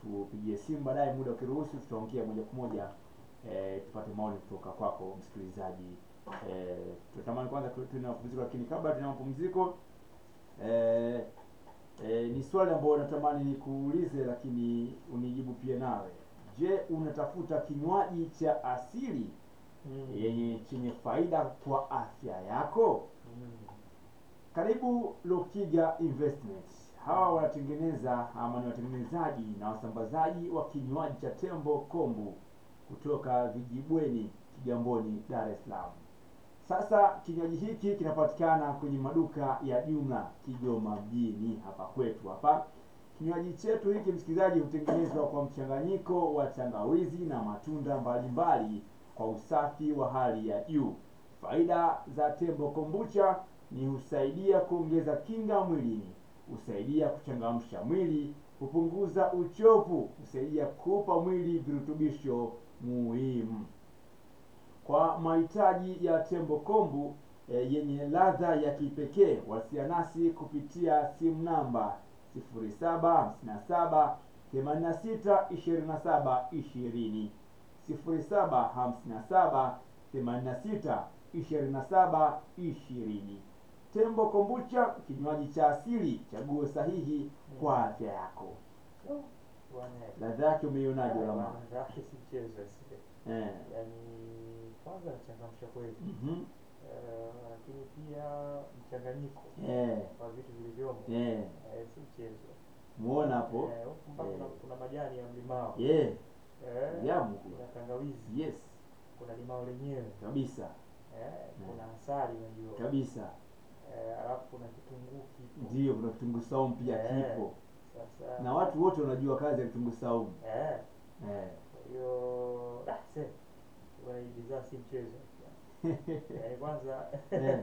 tupigie simu baadaye, muda ukiruhusu, tutaongea moja kwa moja eh, tupate maoni kutoka kwako msikilizaji. Eh, tunatamani kwanza tu- tuwe na mapumziko, lakini kabla tuna mapumziko eh, eh, ni swali ambalo natamani nikuulize, lakini unijibu pia nawe. Je, unatafuta kinywaji cha asili yenye chenye faida kwa afya yako? Karibu Lukiga Investments. Hawa wanatengeneza ama ni watengenezaji na wasambazaji wa kinywaji cha tembo kombu kutoka Vijibweni, Kigamboni, Dar es Salaam. Sasa kinywaji hiki kinapatikana kwenye maduka ya jumla Kigoma mjini hapa kwetu hapa. Kinywaji chetu hiki msikilizaji, hutengenezwa kwa mchanganyiko wa tangawizi na matunda mbalimbali kwa usafi wa hali ya juu. Faida za tembo kombucha ni husaidia kuongeza kinga mwilini, husaidia kuchangamsha mwili, hupunguza uchovu, husaidia kuupa mwili virutubisho muhimu. Kwa mahitaji ya tembo kombu e, yenye ladha ya kipekee, wasiliana nasi kupitia simu namba 0757 86 27 20 0757 86 27 20. Tembo kombucha, kinywaji cha asili, chaguo sahihi kwa afya yako. Bwana, Ladha yake umeionaje bwana, Lama? raha si mchezo sile. Eh. Yaani kwanza nachangamsha kweli. Mhm. Eh, lakini pia mchanganyiko Eh. wa vitu vilivyomo Eh. eh, si mchezo. Muona hapo? Eh, huku mpaka Eh. kuna, kuna majani ya mlimao. Yeah. Eh, Yamu. kuna tangawizi, Yes. kuna limao lenyewe. Kabisa. Eh, kuna asali unajua. Kabisa. Eh, alafu kuna kitunguu kipo. Ndio kuna kitunguu saumu pia Eh. kipo. Sasa Na watu wote wanajua kazi ya kitunguu saumu. eh, Eh. kwa hiyo ah, se bwana, hii bidhaa si mchezo. Yaani kwanza Eh.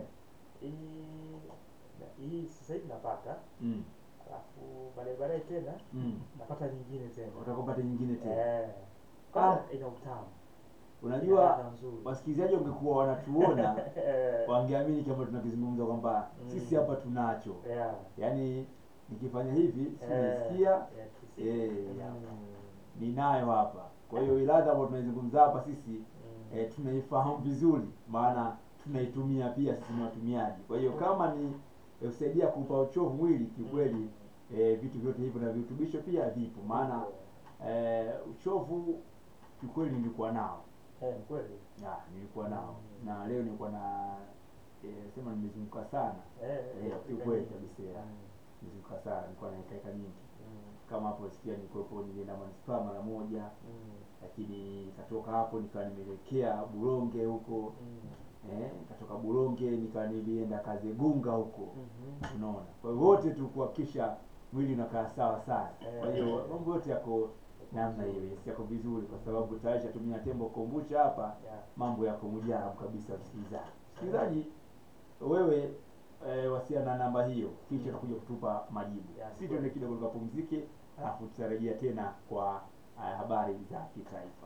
hii hii sasa hivi napata, Mm. alafu baadaye baadaye tena Mm. napata nyingine tena. Utakopata nyingine tena. Eh, kwanza ina utamu, ina Unajua ladha nzuri. wasikilizaji wangekuwa wanatuona Eh, wangeamini kama tunakizungumza kwamba Mm. sisi hapa tunacho. yeah, Yaani nikifanya hivi si eh, naisikia yeah, kisi- eh, mm, ninayo hapa. Kwa hiyo ile ladha ambayo tunaizungumza hapa sisi mm, e, tunaifahamu vizuri, maana tunaitumia pia sisi ni watumiaji. Kwa hiyo kama ni e, kusaidia kuupa uchovu mwili, kiukweli e, vitu vyote hivyo na virutubisho pia vipo, maana e, uchovu kiukweli nilikuwa nao eh, ni kweli. ya, nilikuwa nao Mm. na leo nilikuwa na e, sema nimezunguka sana Eh, Eh, eh, kiukweli nyingi. kabisa, yeah. Mm, nimezunguka sana, nilikuwa na hekaheka nyingi mm, kama hapo sikia nilikuwepo, nilienda manispaa mara moja, mm, lakini nikatoka hapo nikawa nimeelekea Buronge huko mm, eh, nikatoka Buronge nikawa nilienda Kazegunga huko, mhm. unaona. Kwa hiyo wote tu kuhakikisha mwili unakaa sawa sana. Kwa hiyo Eh. mambo yote yako namna hiyo, yes, yako vizuri, kwa sababu tayari shatumia tembo kombucha hapa, Yeah. mambo yako mujarab kabisa. Msikilizaji, msikilizaji wewe eh, wasiana na namba hiyo, kisha utakuja kutupa majibu. Yeah, Sisi tuende kidogo tukapumzike, alafu tutarejea tena kwa eh, habari za kitaifa.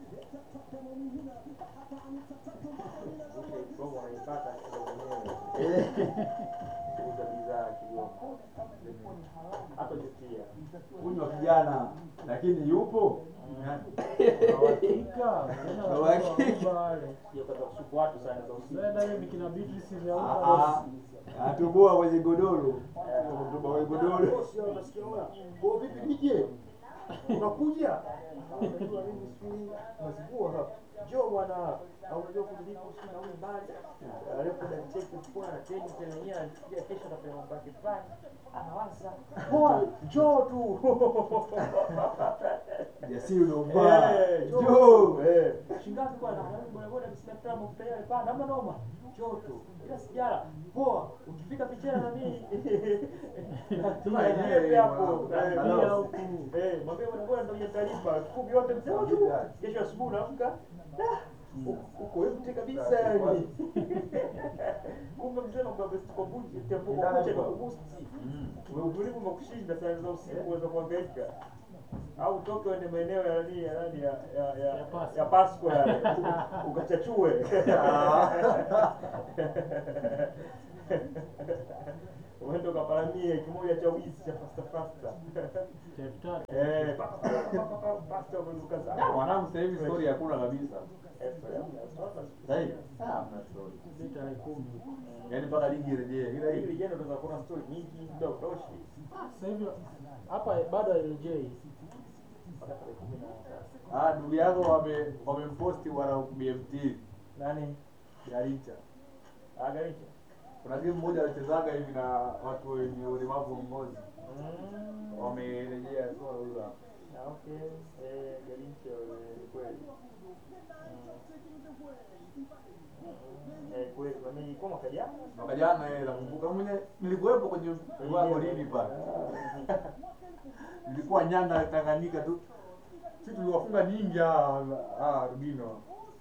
Ile promo unaipata kidogo mwenyewe. Kuuza bidhaa Kigoma. Hata jutia. Kunywa kijana, lakini yupo Uhakika, tena Uhakika. wale. Sio kata kusupu watu sana za usiku. Unaenda hiyo ni kina Beatrice vya Ah, huko. ah, atuboa kwenye godoro, atuboa kwenye godoro. Kwa vipi nije? Unakuja? Unajua mimi sijui mazivua hapa. Njoo bwana. Au unajua kulipo si na mbali. Alafu da cheki kwa na teni tena yeye anakuja kesho atafanya mambo yake fulani. Anawaza. Poa, njoo tu. Jasiri unaovaa. Eh, Njoo. njoo. Eh. Shingapi bwana? Bwana bwana msina mafuta yale pa. Namna noma. Njoo tu. Ila sijara. Poa, ukifika pichana na mimi. Tuma yeye hapo. Pia huku. Eh, mwambie bwana bwana ndio taarifa. Kumi yote mzee tu. Kesho asubuhi unaamka. ah, Uko empty kabisa yani. Kumbe mzee anakuwa best kwa buji, tempo kwa buji kwa boost. Wewe utulivu umekushinda saa za usiku uweza kuhangaika. Au utoke uende maeneo ya nani ya nani ya ya ya, Ya Pasco. ya Pasco yale. Ukachachue. uende ukaparamie kimoja cha wizi cha fasta fasta Cha elfu tatu. eh pa- pa- pa- pa- pa- pasta umezuka Ah, sana mwanangu sasa hivi story hakuna kabisa Eh, story hamna, story sasa hivi ah hamna story Ni tarehe kumi. yaani mpaka ligi irejee ila hili hivi jana unaweza kuona story nyingi muda utoshi Sasa hivi hapa bado LJ. mpaka tarehe kumi na tatu ah ndugu yako wame wamemposti wana BMT nani Garicha agaricha kuna timu moja wanachezaga hivi na watu wenye ulemavu wa ngozi mm. wamerejea swala hilo hapo Ah, okay eh garicha eh, ni kweli Mm. eh kweli kwa mimi kwa mwaka jana mwaka jana yeye nakumbuka mwenye nilikuwepo kwenye wako lini pale nilikuwa Nyanda Tanganyika tu sisi tuliwafunga nyingi ah ah Rubino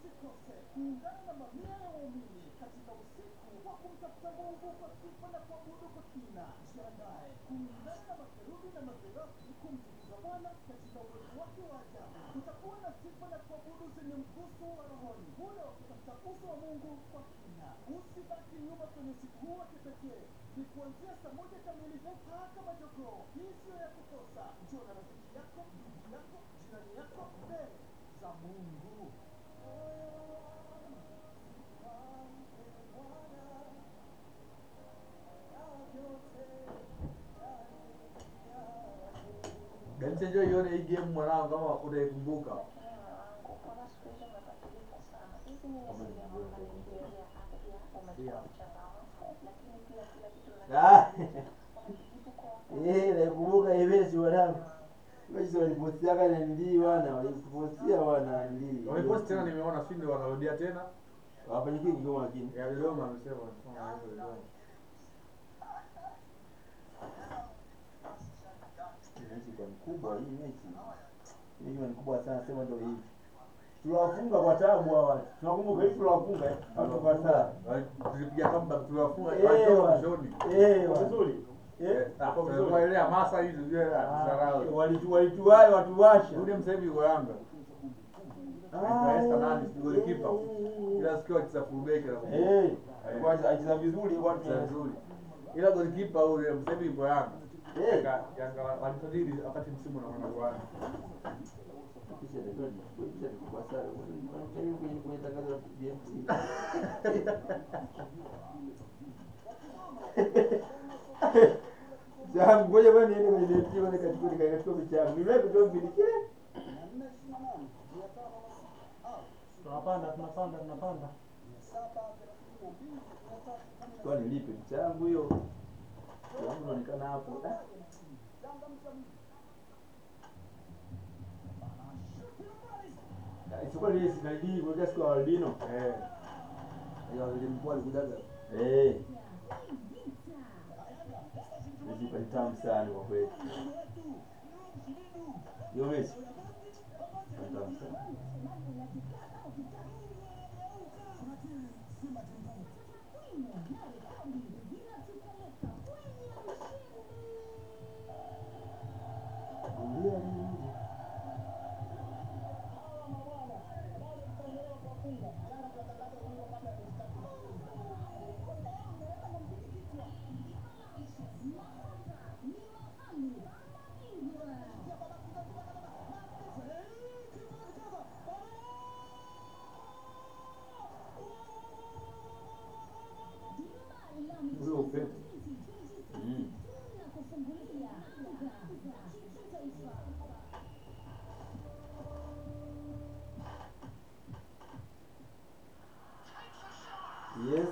Garicha njoo ione hii game mwanangu kama utaikumbuka Ah. Eh, nakumbuka evesi wanangu. Wewe walipostiaga na nilii wana, walipostia wana nilii. wameposti tena nimeona sio ndio wanarudia tena Wafanyikie kigoma lakini. ya Dodoma amesema wanafanya hivyo Dodoma Mechi kwa mkubwa hii mechi. Hii ni mkubwa sana sema ndio hivi. Tuliwafunga kwa tabu hawa watu. Tunakumbuka hivi tuliwafunga eh. Watu kwa tabu. tulipiga kamba tuliwafunga Eh, walitoka wa- mwishoni Eh, wa- vizuri Eh. Ah, tulikuwa ile hamasa hizi zile tusarau Walitu walituwai watuwasha. yule msaivi yuko Yanga Anaitwa Esther nani si golikipa ila sikio akicheza full back na kumbuka Eh, alikuwa anacheza vizuri watu. Anacheza vizuri ila golikipa yule msaivi yuko Yanga Eh. Yanga Yanga walisajili wakati msimu unakwenda kuanza Kisha ndio kisha kwa sana. Kwenye kwenye kwenye tangazo la BMT. Zangu ngoja bwana niende kwenye BMT bwana katika katika michango. Niwe kutoa mbili kile. Tunapanda, tunapanda, tunapanda. Kwa nilipe mchango hiyo. Yangu inaonekana hapo. Ah. Ah, Isipokuwa ile sinajii kwa siku ya albino. eh hiyo ile mkuu alikujaga Eh. Mechi ni tamu sana kwa kweli. Hiyo mechi ni tamu sana. huyo upepo Mm. Yes.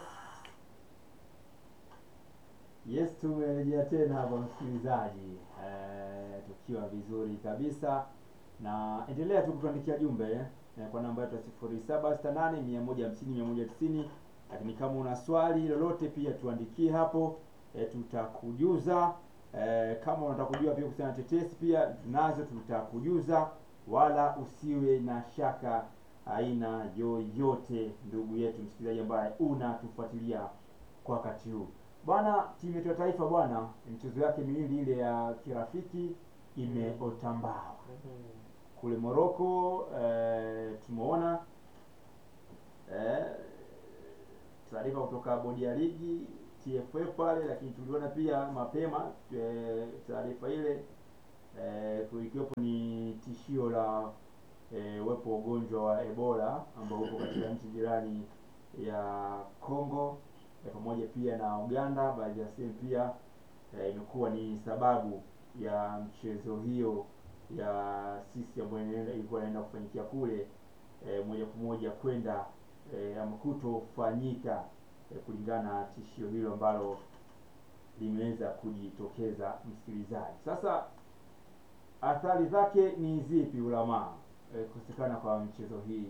Yes, tumerejea tena hapa msikilizaji, eh, tukiwa vizuri kabisa na endelea tu kutuandikia jumbe eh, kwa namba yetu ya sifuri saba sita nane mia moja hamsini mia moja tisini lakini kama una swali lolote pia tuandikie hapo eh, tutakujuza eh, kama unataka kujua pia kuhusiana na tetesi pia tunazo tutakujuza wala usiwe na shaka aina yoyote ndugu yetu msikilizaji ambaye unatufuatilia kwa wakati huu bwana timu yetu ya taifa bwana michezo yake miwili ile ya kirafiki imeota mbawa kule Morocco eh, tumeona eh, taarifa kutoka bodi ya ligi TFF pale, lakini tuliona pia mapema eh, taarifa ile eh, ikiwepo ni tishio la eh, uwepo wa ugonjwa wa Ebola ambao uko katika nchi jirani ya Congo eh, pamoja pia na Uganda. Baadhi ya sehemu pia eh, imekuwa ni sababu ya mchezo hiyo ya sisi ambayo inaenda- ilikuwa inaenda kufanyikia kule eh, moja kwa moja kwenda eh, ama kutofanyika eh, kulingana na tishio hilo ambalo limeweza kujitokeza msikilizaji. Sasa athari zake ni zipi ulamaa eh, kukosekana kwa mchezo hii?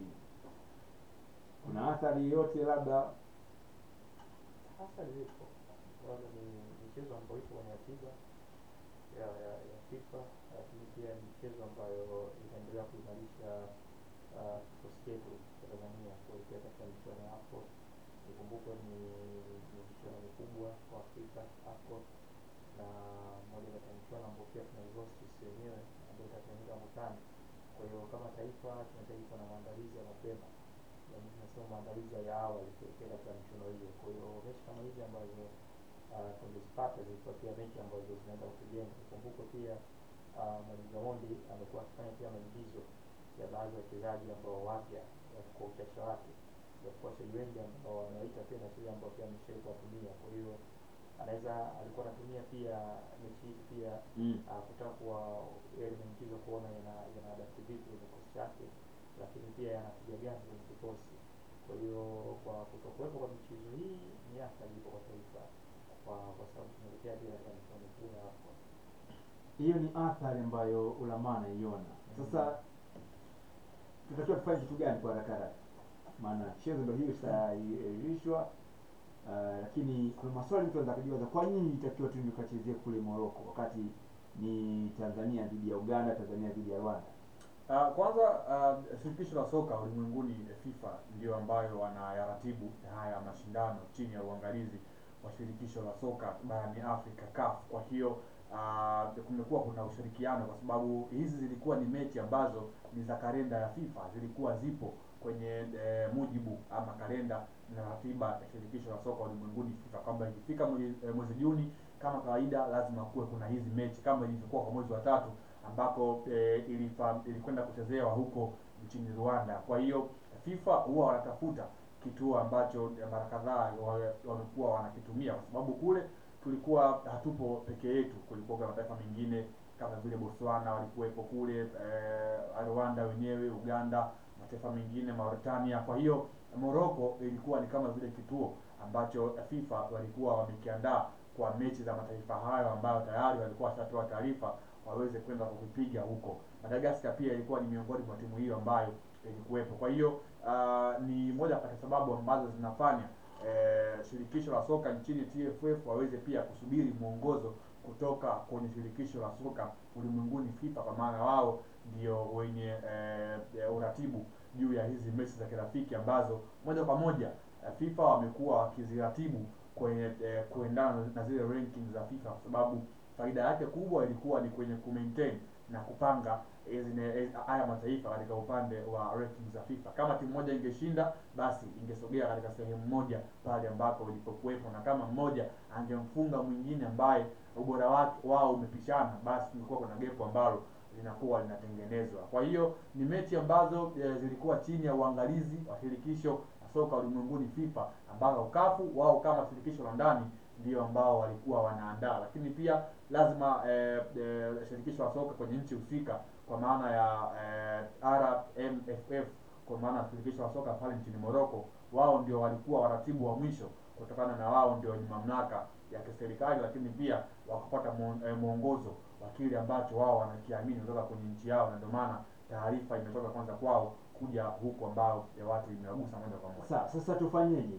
Kuna athari yoyote labda? hasa zipo kwanza ni michezo ambayo ipo kwenye ratiba ya, ya, ya FIFA lakini pia ni michezo ambayo inaendelea kuimarisha ah, kikosi chetu cha Tanzania kuelekea katika michuano ya AFCON. Ikumbukwe ni ni michuano mikubwa kwa Afrika AFCON, na moja kati ya michuano ambayo pia tunaihost sisi wenyewe ambayo itafanyika mwakani. Kwa hiyo kama taifa tunahitaji kuwa na maandalizi ya mapema yaani tunasema maandalizi ya awali kuelekea katika michuano hiyo. Kwa hiyo mechi kama hizi ambazo uh, tungezipata zilikuwa pia mechi ambazo zinaenda kutujenga. Ikumbukwe pia uh, Mwalimu Gamondi amekuwa akifanya pia maingizo ya baadhi ya wachezaji ambao wapya wa- kwa uchache wake, japokuwa wachezaji wengi ambao wamewaita pia na wachezaji ambao pia ameshawahi kuwatumia. Kwa hiyo anaweza alikuwa anatumia pia mechi hizi pia Mm. uh, kutaka kuwa yale maingizo kuona yana yana adapt vipi kwenye kikosi chake, lakini pia yanapiga gani kwenye kikosi. Kwa hiyo kwa kutokuwepo kwa michezo hii ni athari ipo kwa taifa, kwa kwa sababu tunaelekea pia katika michuano mikuu ya AFCON. hiyo ni athari ambayo ulamaa anaiona. Sasa tutakiwa tufanye kitu gani kwa haraka haraka? Maana chezo ndio hiyo itaahirishwa, uh, lakini kuna maswali mtu anaweza kujiuliza, kwa nini itakiwa tu tukachezee kule Morocco wakati ni Tanzania dhidi ya Uganda, Tanzania dhidi ya Rwanda? Uh, kwanza uh, shirikisho la soka ulimwenguni eh, FIFA ndio ambayo wanayaratibu haya mashindano chini ya uangalizi wa shirikisho la soka barani Afrika CAF. Kwa hiyo uh, kumekuwa kuna ushirikiano kwa sababu hizi zilikuwa ni mechi ambazo ni za kalenda ya FIFA, zilikuwa zipo kwenye eh, mujibu ama kalenda na ratiba ya shirikisho la soka ulimwenguni FIFA kwamba ikifika mwezi, eh, mwezi Juni kama kawaida lazima kuwe kuna hizi mechi kama ilivyokuwa kwa mwezi wa tatu ambapo eh, ilifa, ilikwenda kuchezewa huko nchini Rwanda. Kwa hiyo FIFA huwa wanatafuta kituo ambacho eh, mara kadhaa wa- wamekuwa wanakitumia kwa sababu kule tulikuwa hatupo peke yetu, kulikuwa kuna mataifa mengine kama vile Botswana walikuwepo kule, eh, Rwanda wenyewe, Uganda, mataifa mengine Mauritania. Kwa hiyo Morocco ilikuwa ni kama vile kituo ambacho FIFA walikuwa wamekiandaa kwa mechi za mataifa hayo ambayo tayari walikuwa washatoa taarifa waweze kwenda kukipiga huko. Madagascar pia ilikuwa ni miongoni mwa timu hiyo ambayo ilikuwepo. Kwa hiyo uh, ni moja kati ya sababu ambazo zinafanya eh, shirikisho la soka nchini TFF waweze pia kusubiri mwongozo kutoka kwenye shirikisho la soka ulimwenguni FIFA, kwa maana wao ndio wenye eh, eh, uratibu juu ya hizi mechi za kirafiki ambazo moja kwa moja eh, FIFA wamekuwa wakiziratibu kwenye eh, kuendana na zile rankings za FIFA kwa sababu faida yake kubwa ilikuwa ni kwenye kumaintain na kupanga hizi ne- eh, haya mataifa katika upande wa rankings za FIFA. Kama timu moja ingeshinda, basi ingesogea katika sehemu moja pale ambapo ilipokuwepo, na kama mmoja angemfunga mwingine ambaye ubora wake wao umepishana, basi kulikuwa kuna gepo ambalo linakuwa linatengenezwa. Kwa hiyo ni mechi ambazo eh, zilikuwa chini ya uangalizi wa shirikisho la soka ulimwenguni FIFA, ambazo kafu wao kama shirikisho la ndani ndio ambao walikuwa wanaandaa, lakini pia lazima eh, eh, shirikisho la soka kwenye nchi husika kwa maana ya eh, RMFF kwa maana ya shirikisho la soka pale nchini Morocco, wao ndio walikuwa waratibu wa mwisho kutokana na wao ndio wenye mamlaka ya kiserikali, lakini pia wakapata muon- eh, mwongozo wa kile ambacho wao wanakiamini kutoka kwenye nchi yao, na ndio maana taarifa imetoka kwanza kwao kuja huku ambao ya watu imewagusa moja kwa moja. Sasa sasa tufanyeje?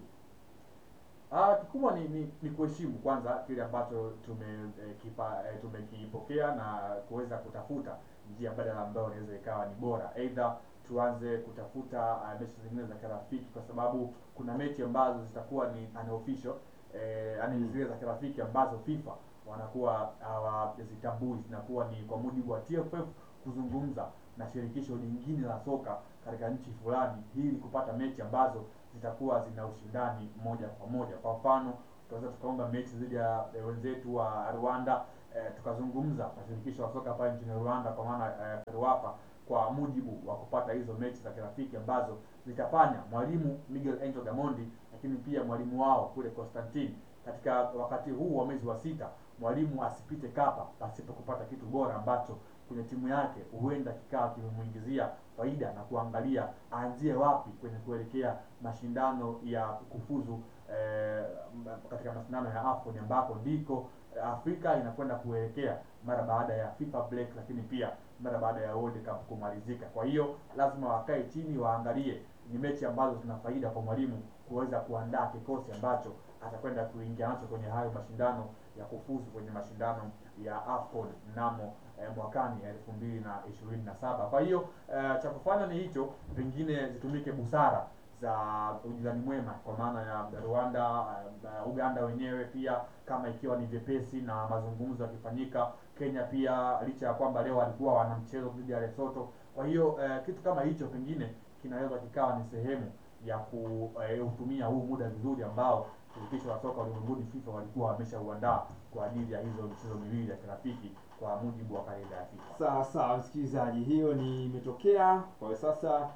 Ah, kikubwa ni, ni, ni kuheshimu kwanza kile ambacho tume eh, kipa, eh, tumekipokea na kuweza kutafuta njia mbadala ambayo inaweza ikawa ni bora. Aidha tuanze kutafuta uh, mechi zingine za kirafiki, kwa sababu kuna mechi ambazo zitakuwa ni unofficial eh, yani Mm. zile za kirafiki ambazo FIFA wanakuwa hawazitambui, zinakuwa ni kwa mujibu wa TFF kuzungumza na shirikisho lingine la soka katika nchi fulani ili kupata mechi ambazo zitakuwa zina ushindani moja kwa moja. Kwa mfano tukaweza tukaomba mechi dhidi ya ya wenzetu wa Rwanda eh, tukazungumza na shirikisho la soka pale nchini Rwanda kwa maana eh, FERWAPA kwa mujibu wa kupata hizo mechi za kirafiki ambazo zitafanya mwalimu Miguel Angel Gamondi lakini pia mwalimu wao kule Constantine katika wakati huu wa mwezi wa sita mwalimu asipite kapa pasipo kupata kitu bora ambacho kwenye timu yake huenda kikawa kimemuingizia faida na kuangalia aanzie wapi kwenye kuelekea mashindano ya kufuzu eh, m- katika mashindano ya AFCON ambako ndiko eh, Afrika inakwenda kuelekea mara baada ya FIFA break, lakini pia mara baada ya World Cup kumalizika. Kwa hiyo lazima wakae chini waangalie ni mechi ambazo zina faida kwa mwalimu kuweza kuandaa kikosi ambacho atakwenda kuingia nacho kwenye hayo mashindano ya kufuzu kwenye mashindano ya AFCON mnamo eh, mwakani elfu mbili na ishirini na saba. Kwa hiyo eh, cha kufanya ni hicho, pengine zitumike busara za ujirani mwema kwa maana ya Rwanda, eh, Uganda wenyewe pia kama ikiwa ni vyepesi na mazungumzo yakifanyika. Kenya pia licha ya kwamba leo walikuwa wana mchezo dhidi ya Lesotho. Kwa hiyo eh, kitu kama hicho pengine kinaweza kikawa ni sehemu ya kuutumia huu muda vizuri ambao shirikisho la soka ulimwenguni FIFA walikuwa wameshauandaa kwa ajili ya hizo michezo miwili ya kirafiki kwa mujibu wa kalenda ya FIFA. Sawa sawa, msikilizaji, hiyo ni imetokea kwa hiyo sasa.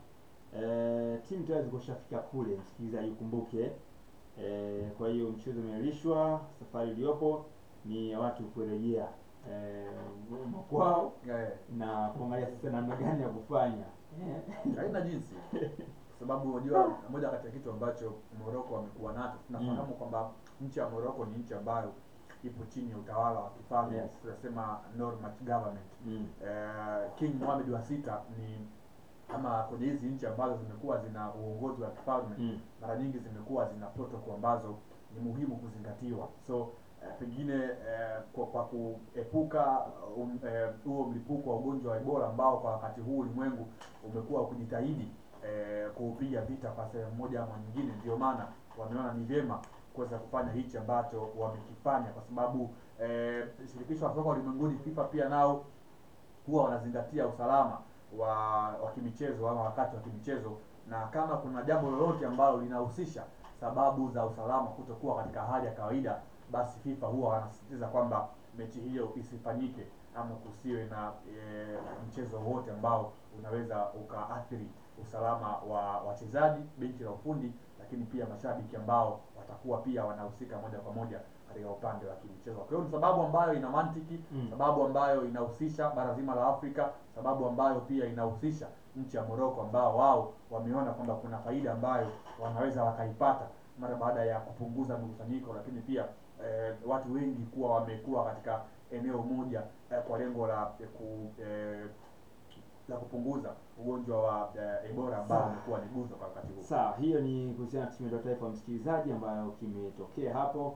E, timu tayari zikushafika kule, msikilizaji, ukumbuke. E, kwa hiyo mchezo umeahirishwa, safari iliyopo ni ya watu kurejea e, makwao Eh, na kuangalia sasa namna gani ya kufanya Eh, haina jinsi kwa sababu unajua moja kati ya kitu ambacho Morocco wamekuwa nacho tunafahamu kwamba nchi ya Morocco ni nchi ambayo ipo chini ya utawala wa kifalme Yes. tunasema Normat government mm, eh, King Mohammed wa sita ni ama kwenye hizi nchi ambazo zimekuwa zina uongozi wa kifalme mm, mara nyingi zimekuwa zina protocol ambazo ni muhimu kuzingatiwa so eh, pengine eh, kwa, kwa kuepuka um, eh, huo mlipuko wa ugonjwa wa Ebola ambao kwa wakati huu ulimwengu umekuwa ukijitahidi eh, kuupiga vita kwa sehemu moja ama nyingine, ndio maana wameona ni vyema kuweza kufanya hichi ambacho wamekifanya, kwa sababu eh, shirikisho la soka ulimwenguni FIFA pia nao huwa wanazingatia usalama wa wa kimichezo ama wakati wa kimichezo, na kama kuna jambo lolote ambalo linahusisha sababu za usalama kutokuwa katika hali ya kawaida, basi FIFA huwa wanasisitiza kwamba mechi hiyo isifanyike ama kusiwe na e, mchezo wowote ambao unaweza ukaathiri usalama wa wachezaji, benchi la ufundi, lakini pia mashabiki ambao watakuwa pia wanahusika moja kwa moja katika upande wa kimichezo. Kwa hiyo ni sababu ambayo ina mantiki Mm. sababu ambayo inahusisha bara zima la Afrika, sababu ambayo pia inahusisha nchi ya Morocco ambao wao wameona kwamba kuna faida ambayo wanaweza wakaipata mara baada ya kupunguza mikusanyiko, lakini pia eh, watu wengi kuwa wamekuwa katika eneo moja eh, kwa lengo la eh, ku, eh, la kupunguza ugonjwa wa eh, Ebola ambao Sawa. umekuwa ni guzo kwa wakati huu. Sawa, hiyo ni kuhusiana na timu ya taifa msikilizaji, ambayo kimetokea hapo.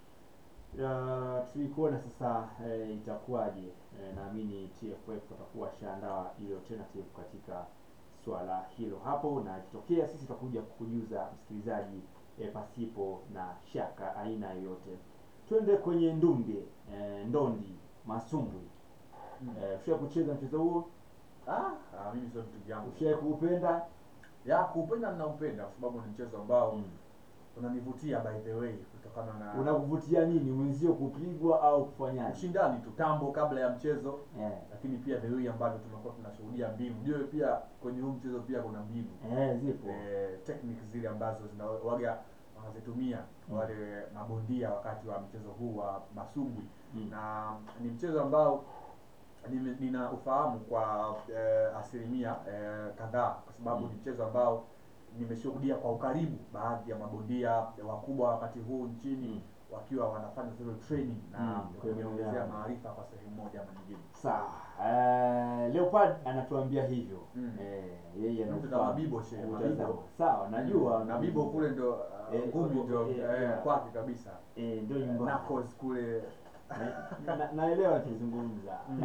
Uh, tulikuona sasa eh, itakuwaje. Eh, naamini TFF watakuwa washaandaa ile alternative katika swala hilo hapo, na ikitokea sisi tutakuja kukujuza msikilizaji eh, pasipo na shaka aina yoyote. Twende kwenye ndumbe eh, ndondi masumbwi. Mm. Eh, ushawahi kucheza mchezo huo? Ah, ah, mimi sio vitu vyangu. Ushawahi kuupenda? Ya kuupenda ninaupenda kwa sababu ni mchezo ambao Mm. unanivutia by the way kutokana na Unakuvutia nini, mwenzio kupigwa au kufanyaje? ushindani tu tambo kabla ya mchezo Eh, lakini pia the way ambavyo tumekuwa tunashuhudia mbinu jue pia kwenye huu mchezo pia kuna mbinu eh, zipo. eh, techniques zile ambazo zinawaga wanazitumia Mm. wale mabondia wakati wa mchezo huu wa masumbwi Mm. na ni mchezo ambao nime- nina ufahamu kwa eh, asilimia eh, kadhaa kwa sababu Mm. ni mchezo ambao nimeshuhudia kwa ukaribu baadhi ya mabondia wakubwa wakati huu nchini Mm. wakiwa wanafanya zile training na Mm, kuniongezea kuongezea. maarifa kwa sehemu moja ama nyingine. Sawa. Eh, Leopard anatuambia hivyo. Mm. Eh, yeye Mtu anafahamu. kama Bibo shehe, Utazama. Mabibo. Sawa, najua. na Bibo kule ndo uh, Eh, ngumi ndo eh, eh, yeah. kwake kabisa. Eh, ndio nyumbani. Knuckles kule Na- na- Naelewa akizungumza. Mm.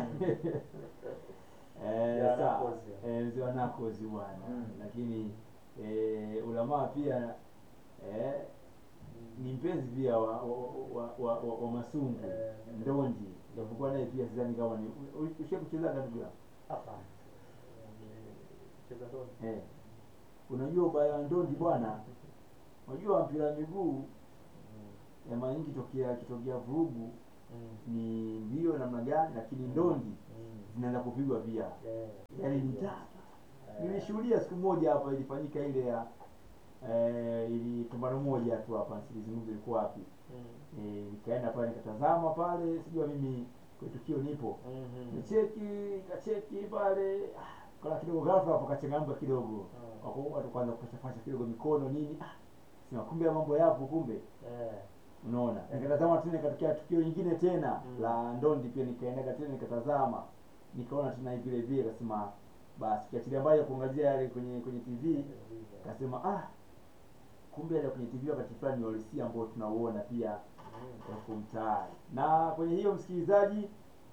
Eh, Ya, sawa. Knuckles, ya. Eh, mzee wa Knuckles bwana. Mm. Lakini eh, ulamaa pia eh, ni mpenzi pia wa wa, wa, wa, wa, wa masungu Eh, ndondi japokuwa naye pia sidhani kama ni ushe kucheza ndugu yangu Hapana. Cheza ndoni. eh. unajua ubaya wa ndondi bwana unajua mpira wa miguu eh, mara nyingi kitokea kitokea vurugu Mm. ni mbio namna gani, lakini ndondi Mm. zinaanza kupigwa pia, Yeah. yaani ni tata. Nilishuhudia siku moja hapa ilifanyika ile ya eh, ili pambano moja tu hapa, silizungumza ilikuwa wapi Mm. eh, nikaenda pale nikatazama pale, sijua mimi kwa tukio nipo Mhm. nicheki kacheki pale ah, kala kidogo ghafla hapo kachangamka kidogo Mm. wako watu kwanza kupashapasha kidogo mikono nini ah, sema kumbe ya mambo yapo kumbe Yeah. unaona nikatazama tena ikatokea tukio lingine tena Mm. la ndondi pia nikaendaga tena nikatazama nikaona tena vile vile kasema basi kiachilia mbali ya kuangazia yale kwenye kwenye tv kasema ah kumbe yale kwenye tv wakati fulani ni uhalisia ambao tunauona pia Mm. huku mtaani na kwenye hiyo msikilizaji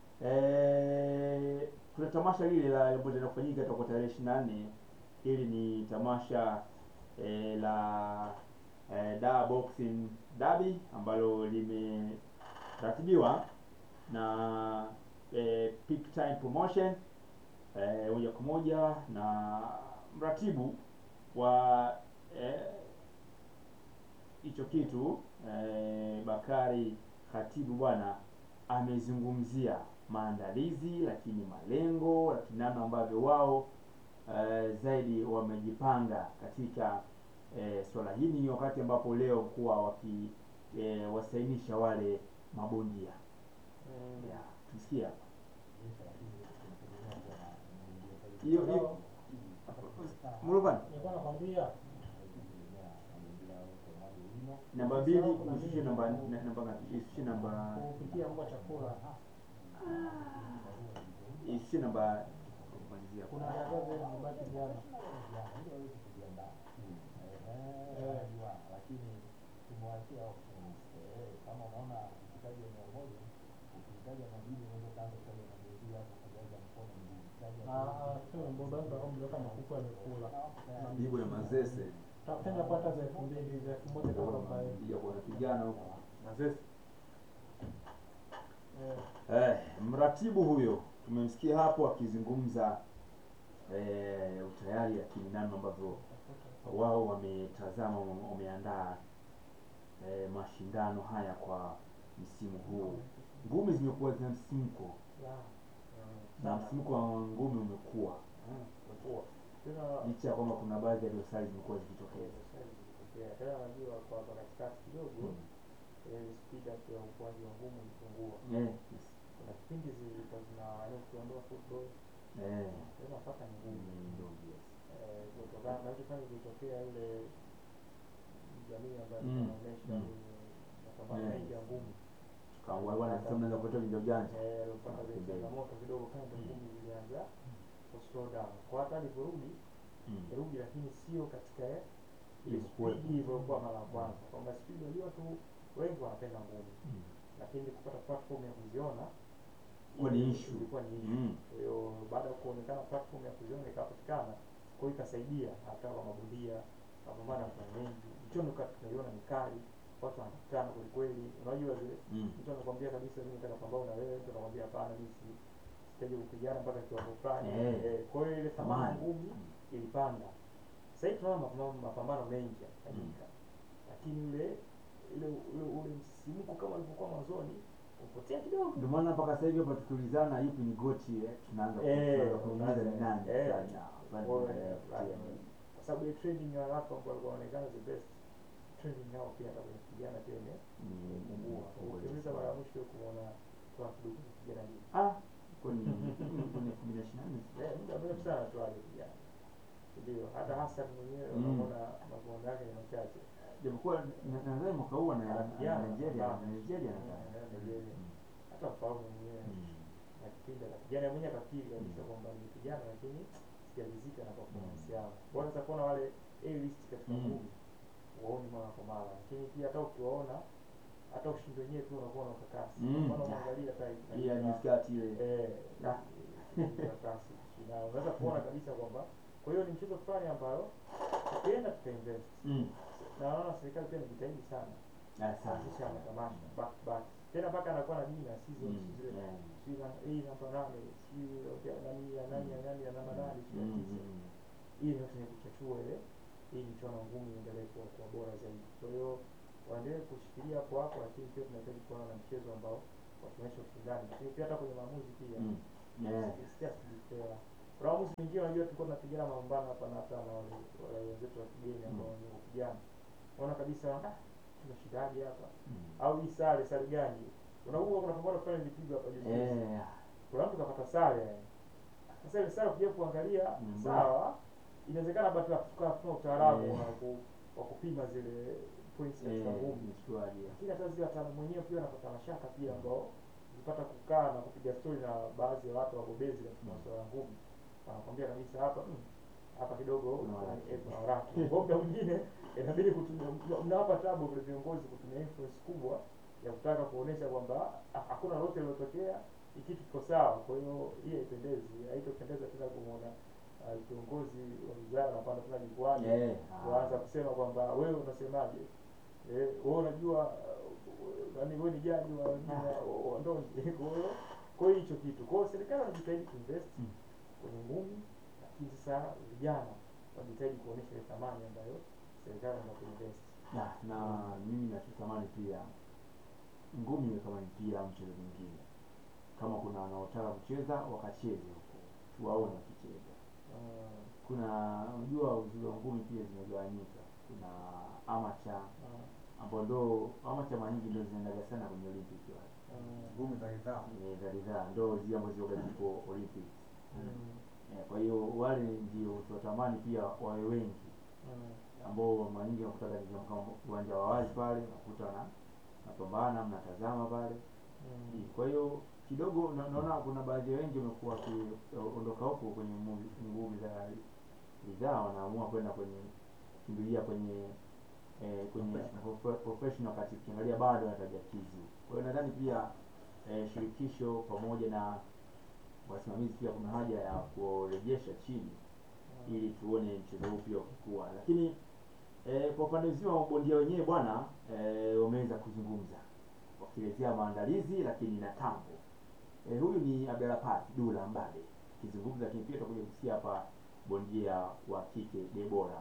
eh, kuna tamasha lile la ambalo linaenda kufanyika toka tarehe ishirini na nne hili ni tamasha eh, la eh, Dar Boxing Derby ambalo limeratibiwa na eh, Peak Time Promotion eh, moja kwa moja na mratibu wa eh, hicho kitu eh, Bakari Khatibu bwana amezungumzia maandalizi, lakini malengo, lakini namna ambavyo wao eh, zaidi wamejipanga katika eh, swala hili, ni wakati ambapo leo kuwa waki eh, wasainisha wale mabondia Mm. yeah, tumsikia hiyo hiyo Muluvani Nilikuwa nakwambia namba mbili ushushe namba na- namba ngapi? Ishushe namba kupikia mbwa chakula. ishushe namba kumalizia Kuna dada zile zimebaki jana. lakini tumewachia options. Eh, kama unaona ukitaja mia moja ukitaja mabili unaweza kaanza kutaja mabili hapo kujaza mkono mguu ukitaja Ah, sio mbona ndo kama mlioka makuku amekula. Bibo ya Mazese Tafuteni hapo hata za elfu mbili za elfu moja kama arobaini. kuja kwa kupigana huko. Mazese Eh, Eh, mratibu huyo tumemsikia hapo akizungumza eh, utayari, lakini namna ambavyo wao wametazama, wame- wameandaa eh, mashindano haya kwa msimu huu. Ngumi zimekuwa zina msimko Yeah. na Sana. msimko wa ngumi umekuwa Umekuwa. Tena licha ya kwamba kuna baadhi ya dosari zimekuwa zikitokeza. Yeah, tena najua kwa kwa katikati kidogo ile speed up ya ukuaji wa ngumu ilipungua. Eh, yes. Kuna kipindi zilikuwa zina yaani ukiondoa football Eh, tena mpaka ni ngumu. ni ndogo, yes. Eh, kutokana na kifanya kilitokea ile jamii ambayo Mm, inaonyesha mm. mapambano Yeah. mengi ya ngumu. Kawa bwana sasa mnaanza kuleta vinja ujanja. Eh, upata zile Pembeni. changamoto kidogo kama ndo ngumi zilianza ku slow down. Kwa hata alivyorudi Mm. irudi lakini sio katika ile Ilivyokuwepo. speed ilivyokuwa mara ya kwanza. Kwamba speed unajua tu wengi wanapenda ngumi. Mm. lakini kupata platform ya kuziona Ilikuwa ni ili- issue. ilikuwa ni issue. Mm. Kwa hiyo baada ya kuonekana platform ya kuziona ikapatikana, kwa hiyo ikasaidia hata kwa mabondia mapambano ya kuna mengi, mchono kati tunaiona ni kali, watu wanakutana kweli kweli, unajua zile Mm. mtu anakwambia kabisa mimi nataka pambana na wewe, mtu anakwambia hapana, mimi si sitaje kupigana mpaka kiwango fulani. Eh. Eh, kwa hiyo ile thamani Thamani. ngumi ilipanda. Sasa hivi tunaona mapambano, mapambano mengi yanafanyika, lakini ule ule ule ule msisimko kama ulivyokuwa mwanzoni upotea kidogo. Ndio maana mpaka sasa hivi hapa tukiulizana yupi ni goti eh, tunaanza ku- Eh, tunaanza kuuliza ni nani eh, fulani, ah, fulani, Kwa fulani, hiyo, fulani. kwa sababu ile trending ya watu ambao walikuwa wanaonekana the best trending yao pia hata kwenye kupigana pia ime- Ni- imepungua. Ukiuliza mara ya mwisho kumwona kwa kidogo kupigana hivi. Ah, kwani kwenye elfu mbili na ishirini na nne Eh, muda mrefu sana tu aje kupigana. Ndio, hata Hassan mwenyewe Mm. unaona mapambano yake ni machache. japokuwa na- nadhani mwaka huu ana ana Anapigana, Nigeria anapambana. ana Nigeria Eh, nadhani. eh, Nigeria. Hata mfahamu mwenyewe Mm. na kipindi akapigana mwenyewe akakiri kabisa kwamba nilipigana lakini sijaridhika na performance yao. Bora sasa kuona wale A list katika Mm. ngumi waoni mara kwa mara, lakini pia hata ukiwaona hata ushindi wenyewe tu unakuwa na ukakasi. Mm. Mbona unaangalia hata Ile ya miskati ile. eh Ah. ukakasi na unaweza kuona kabisa kwamba kwa hiyo ni mchezo fulani ambayo tukienda tutainvest Mm. na naona serikali pia inajitahidi sana Ah, sana. kuanzisha matamasha back to back tena mpaka anakuwa na jina season Mm. zile Yeah. sijui na hii namba nane sijui ya nani ya nani ya nani ya namba nane sijui ya Mm, tisa mm, hii yote ni kuchachua ile hii michuano ya ngumi iendelee kuwa kuwa bora zaidi kwa hiyo waendelee kushikilia hapo hapo, lakini pia tunahitaji kuona na mchezo ambao wakionyesha ushindani, lakini pia hata kwenye maamuzi pia Mm. Yeah. Sikia sijipea. Kuna waamuzi wengine unajua tulikuwa tunapigana mapambano hapa na hata na wale wale wenzetu wa kigeni ambao ni wa kijana. Unaona kabisa ah, tunashindaje hapa? Mm. Au hii sare sare gani? Unakumbuka kuna pambano fulani lilipigwa hapa juzi. Eh, Kuna mtu kapata sare yani. Sasa ile sare ukija kuangalia Mm. sawa, inawezekana bado tukawa tuna utaalamu Eh. wa ku- wa kupima zile points katika eh, ngumi mshtuaji. lakini hata zile wataalamu wenyewe pia wanapata mashaka pia ambao ukipata kukaa na kupiga stori na baadhi ya watu wabobezi katika masuala ya ngumi wanakwambia kabisa hapa mm, hapa kidogo Kuna waraki. eh, kuna waraki kwa muda mwingine inabidi kutumia mna- mnawapa tabu vile viongozi kutumia influence kubwa ya kutaka kuonesha kwamba ha- hakuna lolote lilotokea hiki kitu kiko sawa kwa hiyo hii haipendezi haitopendeza tena kumwona uh, kiongozi wa wizara anapanda tena jukwani Eh, kuanza kusema kwamba wewe unasemaje eh, wewe unajua uh, yaani wewe ni jaji wa wa- wa ndondi kwa hiyo kwa hiyo hicho kitu kwa hiyo serikali wanajitahidi kuinvest Mm. kwenye ngumi lakini sasa vijana wajitahidi kuonyesha ile thamani ambayo serikali ina kuinvest na, na mimi nachotamani pia ngumi iwe kama mpira au mchezo mwingine. Kama kuna wanaotaka kucheza wakacheze huko, tuwaone wakicheza. uh, Kuna unajua uzuri wa ngumi pia zimegawanyika. Kuna amateur uh, ambao ndo amateur mara nyingi ndio zinaendaga sana kwenye Olympic wale. uh, ngumi za ridhaa Eh, za ridhaa ndo zile ambazo zioga zipo Olympic. mm, Eh, kwa hiyo wale ndio tunatamani pia wawe wengi mm, ambao mara nyingi nakutaga ni kama uwanja wa wazi pale, nakuta na napambana mnatazama pale. mm, Kwa hiyo kidogo na- naona kuna baadhi ya wengi wamekuwa wakiondoka huko kwenye mu- ngumi za ridhaa, wanaamua kwenda kwenye kimbilia kwenye eh, kwenye profe- professional, wakati ukiangalia bado wanatajakizi. Kwa hiyo nadhani pia eh, shirikisho pamoja na wasimamizi pia kuna haja ya kurejesha chini ili tuone mchezo huu pia ukikua, lakini eh, kwa upande mzima wa bondia wenyewe bwana eh, wameweza kuzungumza wakielezea maandalizi lakini na tambo. Eh, huyu ni Abdelapati Dula Mbade akizungumza, lakini pia tutakuja kusikia hapa bondia wa kike Debora.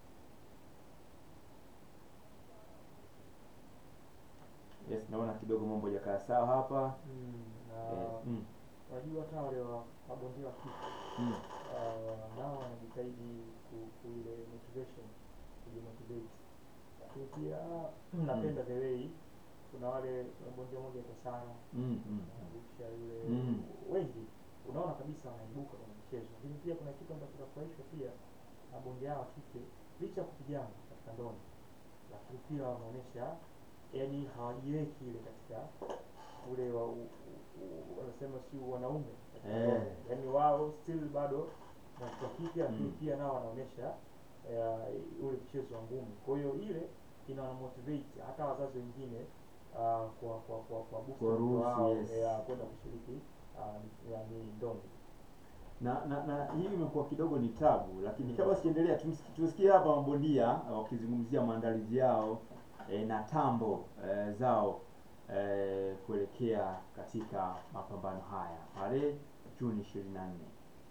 Yes, naona kidogo mambo hajakaa sawa hapa. mm, Eh, na mm, unajua hata wale wa mabondia wa kike mm, uh, nao wanajitahidi ku- ku ile motivation kujimotivate lakini pia napenda the way kuna wale kuna bondia moja kwa sana mm, mm, Busha yule Mm. wengi unaona kabisa wanaibuka kwenye mchezo lakini pia kuna kitu ambacho kinafurahishwa pia na bondia hao wa kike licha ya kupigana katika ndondi lakini pia wanaonyesha yani hawajiweki ile katika ule wa u- u- u- wanasema si wanaume katika Eh. ndondi. yani wao still bado na kwa kike lakini Mm. pia nao wanaonyesha eh, ule mchezo wa ngumi kwa hiyo ile ina motivate hata wazazi wengine uh, kwa kwa kwa kwa boost Kuwaruhusu, wao, yes. eh, kwenda kushiriki uh, yani ndondi na na na hii imekuwa kidogo ni tabu, lakini kabla sijaendelea, tumsi- tusikie hapa mabondia wakizungumzia maandalizi yao eh, na tambo eh, zao eh, kuelekea katika mapambano haya pale Juni ishirini na nne.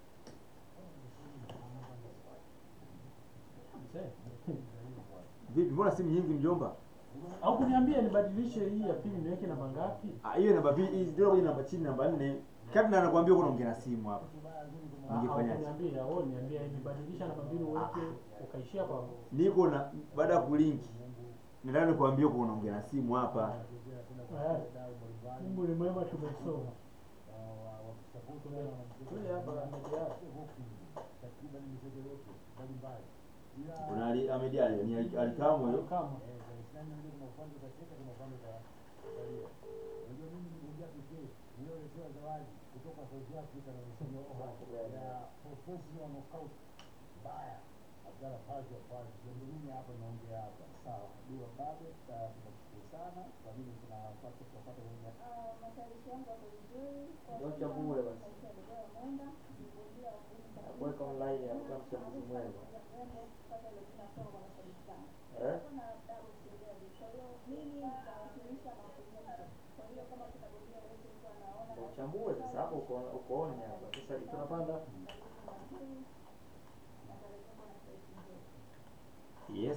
Mzee. Vipi, mbona simu nyingi mjomba? Au kuniambia nibadilishe hii ya pili niweke namba ngapi? Ah, hiyo namba mbili, hizi ndio kwenye namba chini, namba nne. Kabla nakwambia uko unaongea na simu hapa. Ah, Au Ungefanyaje? kuniambia, au niambia hivi badilisha namba mbili uweke ukaishia kwa Niko na baada ya kulinki. Nataka nikwambie uko unaongea na simu hapa. Eh, Mungu ni mwema tumesoma. Kule hapa amejaa. Kuna Ali Ahmed Ali, ni Ali- Alikamwe huyo. Kama Ndocha bure basi kuweka online ya kama mchambuzi mwema eh Ndio uchambue sasa hapo uko uko on hapa sasa tunapanda Yes,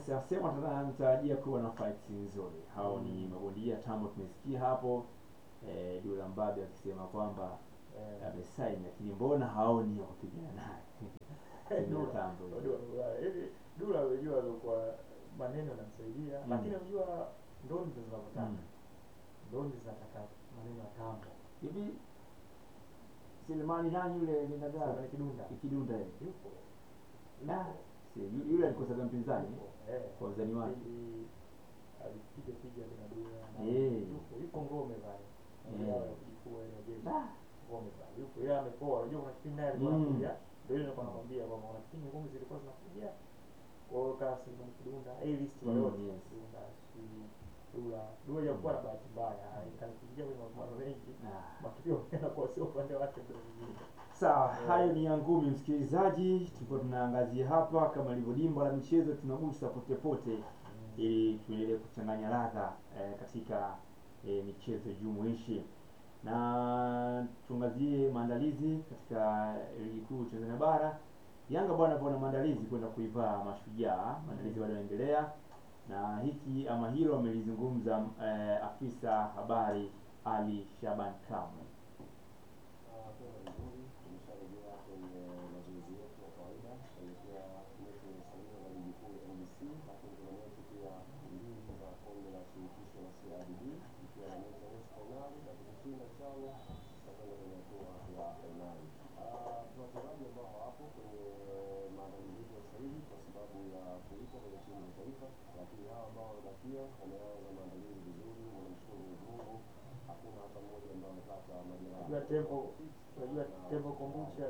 Yes, asema tunatarajia kuwa na fight nzuri. Hao ni mabondia tambo, tumesikia hapo eh, Dula Mbabe akisema kwamba Eh, amesaini, lakini mbona haoni ya kupigana naye Timu ya tambo hiyo. Dula, Dula, hivi Dula unajua alikuwa maneno yanamsaidia, Mm. lakini unajua ndoni ndo zinavyotaka Mm. ndoni zinataka maneno ya tambo. hivi Selemani nani yule ninagaa Sasa ni kidunda ikidunda ile yupo Ah, si yu- yule alikosaga mpinzani yupo, eh. kwa uzani wake Kipindi alipiga piga kina Dula na Eh. yupo yupo ngome pale Eh. Ndio kifua ile jeshi Ah. ngome pale yupo yeye amepoa unajua kuna kipindi naye alikuwa Mm. anakuja ndio ile nilikuwa nakwambia kwamba kuna kipindi ngome zilikuwa zinakuja kwa hiyo kama Selemani Kidunda A list Mm, wale wote yes. Kidunda si Dula Dula hajakuwa na bahati mbaya kanipigia kwenye mapambano mengi Ah. matukio yanakuwa sio upande wake ndio mwingine Sawa, hayo ni ya ngumi msikilizaji, tulikuwa tunaangazia hapa kama ilivyo dimba la michezo, tunagusa pote pote ili tuendelee kuchanganya ladha eh, katika eh, michezo jumuishi, na tuangazie maandalizi katika ligi kuu Tanzania bara. Yanga bwana bwana maandalizi kwenda kuivaa Mashujaa, maandalizi bado yanaendelea, na hiki ama hilo amelizungumza eh, afisa habari Ali Shaban Kamwe. Hatua nzuri, tumesharejea kwenye mazoezi yetu ya kawaida kuelekea mechi iliyosalia za ligi kuu ya NBC, lakini tuna mechi pia mbili za kombe la shirikisho la CRDB ikiwa na mechi ya nusu fainali dakika ishirini na tano tutakwenda kwenye hatua ya fainali. Ah, Tuna wachezaji ambao hawapo kwenye maandalizi yetu ya sasa hivi kwa sababu ya kuitwa kwenye timu za taifa, lakini hawa ambao wamebakia wameanza maandalizi vizuri, wanamshukuru Mwenyezi Mungu. Hakuna hata mmoja ambaye amepata majeraha. Unajua tempo unajua tempo kombucha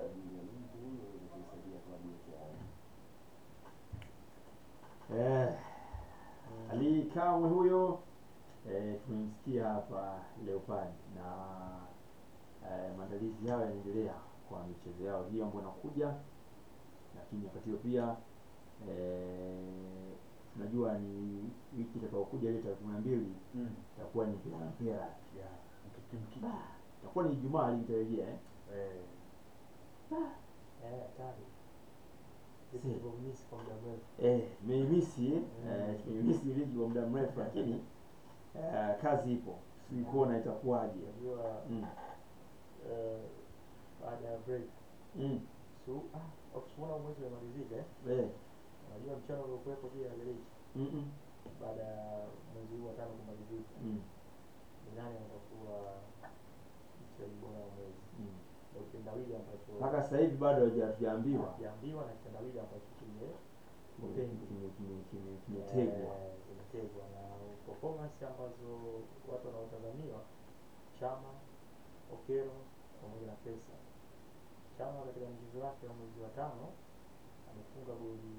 Eh, Ali Kamwe huyo eh, tumemsikia hapa Leopard na eh, maandalizi yao yanaendelea kwa michezo yao hiyo ambayo inakuja, lakini wakati huo pia eh, tunajua ni wiki itakayokuja ile tarehe kumi na mbili Mm. itakuwa ni mpira na mpira, Yeah. Mkiki mkiki. itakuwa ni Ijumaa litarejea eh. Eh. eh hatari Si. Tulivyomisi kwa muda mrefu Eh, tumeimisi eh, tumeimisi ligi kwa muda mrefu, lakini eh, kazi ipo, sijui kuona itakuwaje. unajua Mm. eh, baada ya break Mm. su ah ukishaona mwezi umemalizika eh Eh. unajua mchana uliokuwepo pia Leleishi Mm -mm. baada ya mwezi huu wa tano kumalizika Mm. ni nani atakuwa mchezaji bora wa mwezi Mm. ndio kitendawili ambacho Mpaka sasa hivi bado haja- hatujaambiwa kiambiwa na kitendawili ambacho kime Kime- Upendi. kime- kime- kime- kimetegwa. eh, kimetegwa na performance ambazo watu wanaotazamiwa Chama, Okero pamoja na Pesa. Chama katika mchezo wake wa mwezi wa tano amefunga goli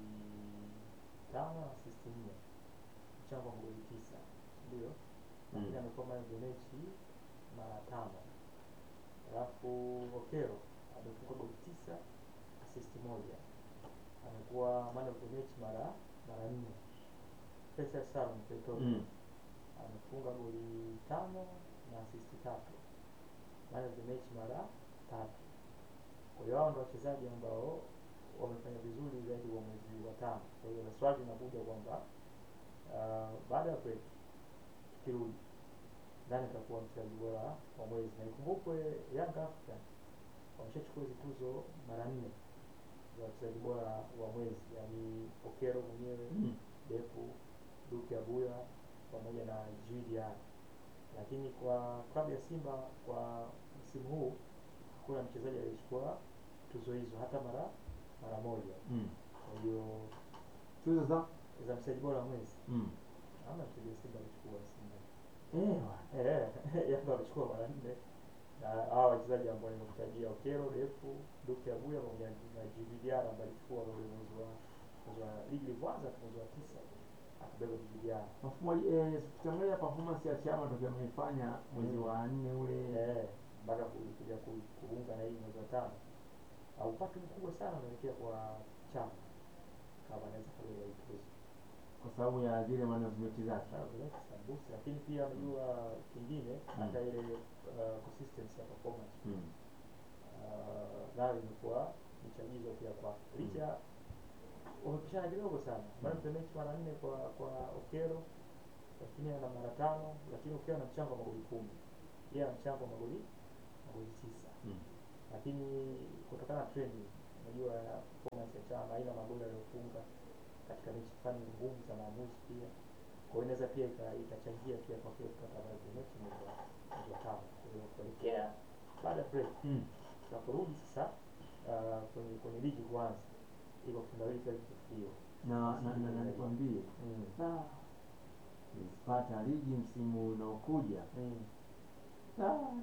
tano na assist nne, mchango wa goli tisa, ndio lakini Mm. amekuwa man of the match mara tano. Alafu Okero amefunga goli tisa assist moja, amekuwa man of the match mara mara nne. Pesa Salum Petro Mm. amefunga goli tano na assist tatu, man of the match mara tatu. Kwa hiyo hao ndio wachezaji ambao wamefanya vizuri zaidi wa mwezi wa tano. Kwa hiyo na swali linakuja kwamba uh, baada ya break tukirudi, nani atakuwa mchezaji bora wa mwezi? Na ikumbukwe Young Africans wameshachukua hizi tuzo mara nne za wachezaji bora wa mwezi, yaani Okero mwenyewe Mm. Depu, Duke Abuya pamoja na Djigui Diarra. Lakini kwa klabu ya Simba kwa msimu huu hakuna mchezaji aliyechukua tuzo hizo hata mara mara moja. Mm. Kwa hiyo Tuzo za za mchezaji bora wa mwezi mm. hamna mchezaji wa Simba alichukua Simba. Eh, bwana. Eh, Yanga walichukua mara nne na hawa wachezaji ambao nimekutajia Okero, Depu, Duke Abuya pamoja na Djigui Diarra ambaye alichukua ule mwezi wa mwezi wa ligi ilivyoanza tu mwezi wa tisa akabeba Djigui Diarra. Mfumo eh, tukiangalia performance ya Chama tokea ameifanya mwezi wa nne ule Eh, mpaka ku- kuja ku- kuunga na hii mwezi wa tano au upatu mkubwa sana unaelekea kwa chama kama anaweza kabeba hii tuzo kwa sababu ya zile management zake. Na vile sambusa, lakini pia unajua kingine hata ile uh, consistency ya performance Mm. uh, nayo imekuwa ni chagizo pia kwake licha wamepisha wanapishana kidogo sana man of the match mara nne kwa kwa Okero lakini ana mara tano lakini Okero ana mchango wa magoli kumi yeye ana mchango wa magoli magoli tisa Mm. lakini kutokana na trend unajua ya performance ya Chama aina magoli aliyofunga katika mechi fulani ngumu za maamuzi pia kwa hiyo inaweza pia ika- ikachangia pia kwa kile kupata man of the match mwezi wa mwezi wa tano kwa hiyo kuelekea baada ya break Mm. tunaporudi sasa uh, kwenye kwenye ligi kuanza iko kitendawili kile kitufikio na na na, na nikwambie mm. ah, nilipata ligi msimu unaokuja mm. Ah,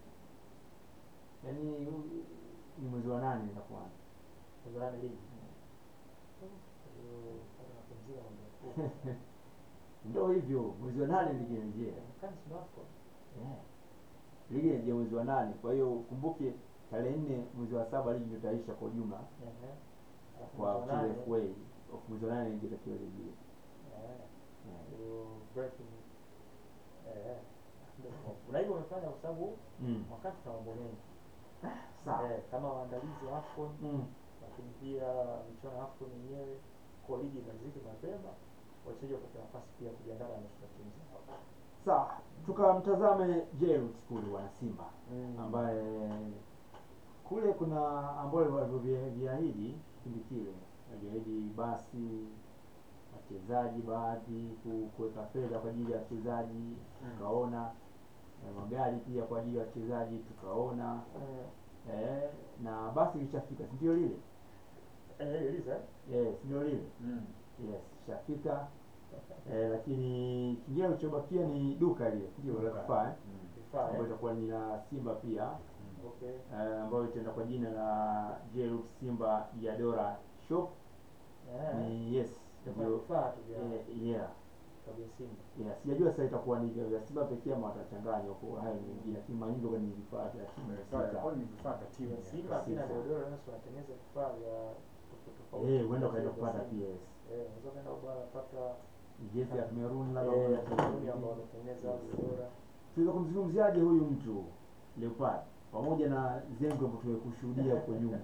yaani huu- ni mwezi wa nane nitakuanza kuzana ligi Kwa hiyo pata mapumziko mambo makubwa ndo hivyo mwezi wa nane ligi inarejea Kani si wako yeah. ligi inarejea mwezi wa nane kwa hiyo ukumbuke tarehe nne mwezi wa saba ligi ndio itaisha kwa ujumla ehe Alafu kwa mwezi wa nane, FA of mwezi wa nane ligi itakiwa rejea eh, yeah. hiyo breaking eh ndio. na hivyo umefanya kwa sababu mm. wakati tuna mambo mengi sawa eh, kama waandalizi wa AFCON mm. lakini pia michuano ya AFCON yenyewe kwa ligi imalizike mapema wachezaji wapate nafasi pia kujiandaa na national team zao sawa tukamtazame Jairus kule wana Simba Mm. ambaye kule kuna ambayo walivyoviahidi kipindi kile waliahidi basi wachezaji baadhi ku- kuweka fedha kwa ajili ya wachezaji tukaona eh, magari pia kwa ajili ya wachezaji tukaona Eh, eh, na basi lishafika si ndio lile eh, Eliza yes ndio lile Mm. yes ishafika eh, lakini kingine kilichobakia ni duka lile ndio la kifaa eh, Mm. vifaa ambayo eh? itakuwa ni la Simba pia Okay. eh, ambayo itaenda kwa jina la Jerux Simba Yadora Shop Eh, ni yes itakuwa ndio vifaa tu vya eh, yeah klabu ya Simba. yeah sijajua sasa itakuwa ni vya vya Simba pekee ama watachanganya huko hayo ni mengine lakini mara nyingi huwa ni vifaa vya timu Vifaa- husika. kwa ni vifaa vya timu Ya ya Simba pia na Simba. Deodoro nasi wanatengeneza vifaa vya tofauti tofauti. eh huenda ukaenda Vya kupata Simba. PS Eh, unaweza kwenda huko unapata jezi ya Cameroon labda eh, kuna kampuni ambao wametengeneza Deodoro. tunaweza kumzungumziaje huyu mtu Leopard pamoja na zengo ambayo tumekushuhudia huko nyuma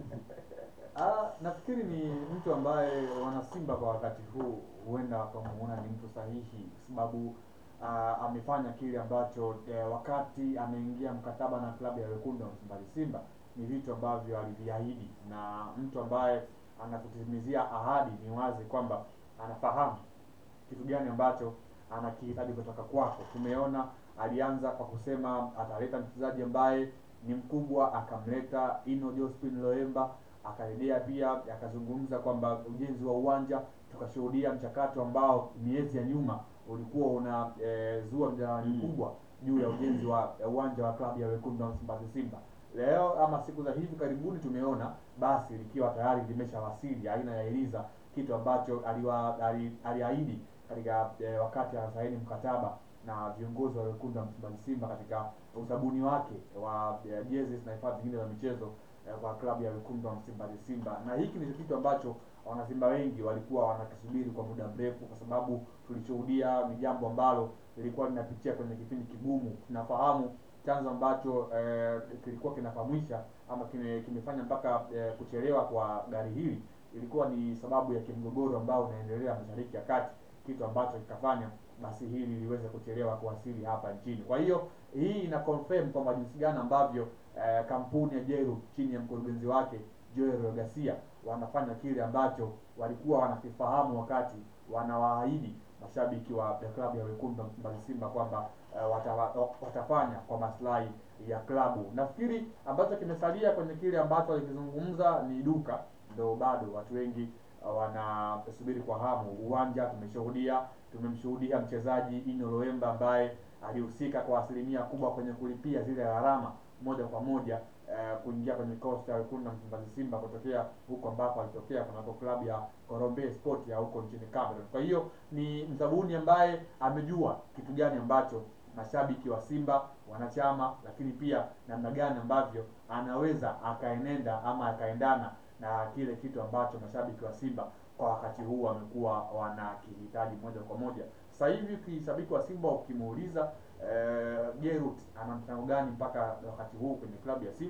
Ah, nafikiri ni mtu ambaye wanasimba kwa wakati huu huenda wakamuona ni mtu sahihi kwa sababu ah, amefanya kile ambacho eh, wakati ameingia mkataba na klabu ya wekundu wa Msimbazi Simba ni vitu ambavyo aliviahidi, na mtu ambaye anakutimizia ahadi ni wazi kwamba anafahamu kitu gani ambacho anakihitaji kutoka kwako. Tumeona alianza kwa kusema ataleta mchezaji ambaye ni mkubwa, akamleta Ino Jospin Loemba, akarejea pia akazungumza kwamba ujenzi wa uwanja, tukashuhudia mchakato ambao miezi ya nyuma ulikuwa una e, zua mjadala Mm. mkubwa juu ya ujenzi wa ya uwanja wa klabu ya wekundu wa Msimbazi Simba. Leo ama siku za hivi karibuni tumeona basi likiwa tayari limeshawasili aina ya Eliza, kitu ambacho aliwa, ali, aliahidi katika e, wakati anasaini mkataba na viongozi wa wekundu wa Msimbazi Simba katika usabuni wake wa e, jezi na vifaa vingine vya michezo eh, kwa klabu ya wekundu wa Msimbazi Simba, na hiki ndicho kitu ambacho wanasimba wengi walikuwa wanakisubiri kwa muda mrefu, kwa sababu tulishuhudia ni jambo ambalo lilikuwa linapitia kwenye kipindi kigumu. Tunafahamu chanzo ambacho eh, kilikuwa kinafahamisha ama kime, kimefanya mpaka eh, kuchelewa kwa gari hili ilikuwa ni sababu ya kimgogoro ambao unaendelea Mashariki ya Kati, kitu ambacho kikafanya basi hili liweze kuchelewa kuwasili hapa nchini. Kwa hiyo hii ina confirm kwamba jinsi gani ambavyo eh, kampuni ya Jeru chini ya mkurugenzi wake Joel Garcia wanafanya kile ambacho walikuwa wanakifahamu wakati wanawaahidi mashabiki wa ya klabu ya wekundu wa Msimbazi Simba kwamba eh, watawa- watafanya kwa maslahi ya klabu. Nafikiri ambacho kimesalia kwenye kile ambacho walikizungumza ni duka, ndo bado watu wengi uh, wanasubiri kwa hamu. Uwanja tumeshuhudia, tumemshuhudia mchezaji Ino Loemba ambaye alihusika kwa asilimia kubwa kwenye kulipia zile gharama moja kwa moja eh, kuingia kwenye kikosi cha wekundu na Msimbazi Simba kutokea huko ambako alitokea kunako klabu ya Korombe Sport ya huko nchini Cameroon. Kwa hiyo ni mzabuni ambaye amejua kitu gani ambacho mashabiki wa Simba wanachama, lakini pia namna gani ambavyo anaweza akaenenda ama akaendana na kile kitu ambacho mashabiki wa Simba kwa wakati huu wamekuwa wanakihitaji moja kwa moja. Sasa hivi kishabiki wa Simba ukimuuliza eh, Gerut ana mchango gani mpaka wakati huu kwenye klabu ya Simba,